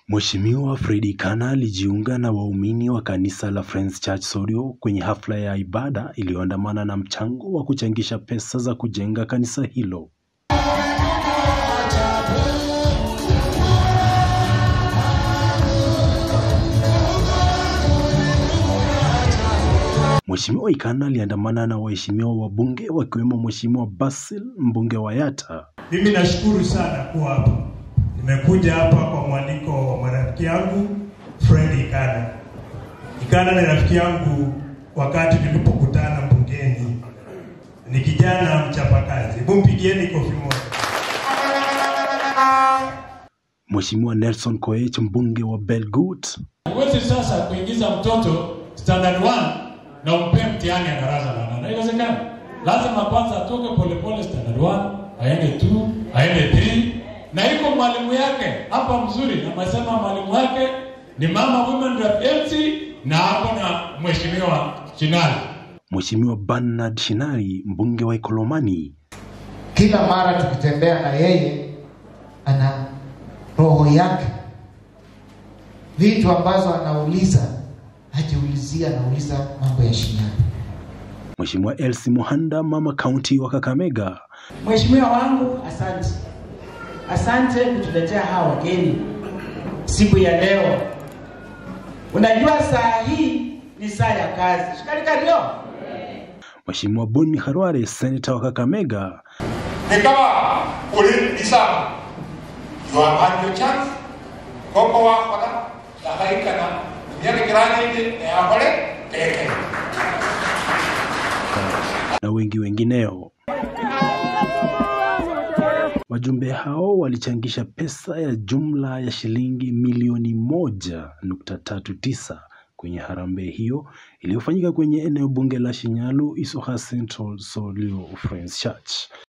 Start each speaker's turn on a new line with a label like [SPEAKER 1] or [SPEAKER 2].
[SPEAKER 1] Mheshimiwa Fredy Kana alijiunga na waumini wa kanisa la Friends Church Sorrio kwenye hafla ya ibada iliyoandamana na mchango wa kuchangisha pesa za kujenga kanisa hilo. Mheshimiwa Ikana aliandamana na waheshimiwa wabunge wakiwemo Mheshimiwa Basil mbunge wa Yatta.
[SPEAKER 2] Mimi nashukuru sana kuwa hapa. Nimekuja hapa kwa mwaliko wa marafiki yangu Fred Ikana. Ikana ni rafiki yangu wakati nilipokutana bungeni. Ni kijana mchapakazi. Hebu mpigieni kofi moja.
[SPEAKER 1] Mheshimiwa Nelson Koech mbunge wa Belgut.
[SPEAKER 3] Huwezi sasa kuingiza mtoto standard 1 na umpe mtihani ya darasa la nane. Haiwezekani. Lazima kwanza atoke polepole standard 1, aende 2, aende 3 na iko mwalimu yake hapa mzuri. Amesema mwalimu wake ni mama women rep MC na hapo na mheshimiwa Chinali.
[SPEAKER 1] Mheshimiwa Bernard Shinari mbunge wa Ikolomani.
[SPEAKER 4] Kila mara tukitembea na yeye, ana roho yake, vitu ambazo anauliza hajiulizia, anauliza mambo ya Shinyanga.
[SPEAKER 1] Mheshimiwa Elsie Muhanda mama kaunti wa Kakamega.
[SPEAKER 5] Mheshimiwa wangu, asante, asante kutuletea hawa wageni siku ya leo. Unajua saa hii ni saa ya kazi, shikarikario.
[SPEAKER 1] Mheshimiwa Boni Harware seneta wa Kakamega.
[SPEAKER 6] ni kama ulinisama you have had your chance koko wakora ndahaikana myaka kirani indi neyakore teke
[SPEAKER 1] na wengi wengineo. Wajumbe hao walichangisha pesa ya jumla ya shilingi milioni moja nukta tatu tisa kwenye harambee hiyo iliyofanyika kwenye eneo bunge la Shinyalu, Isoha Central Sorrio Friends Church.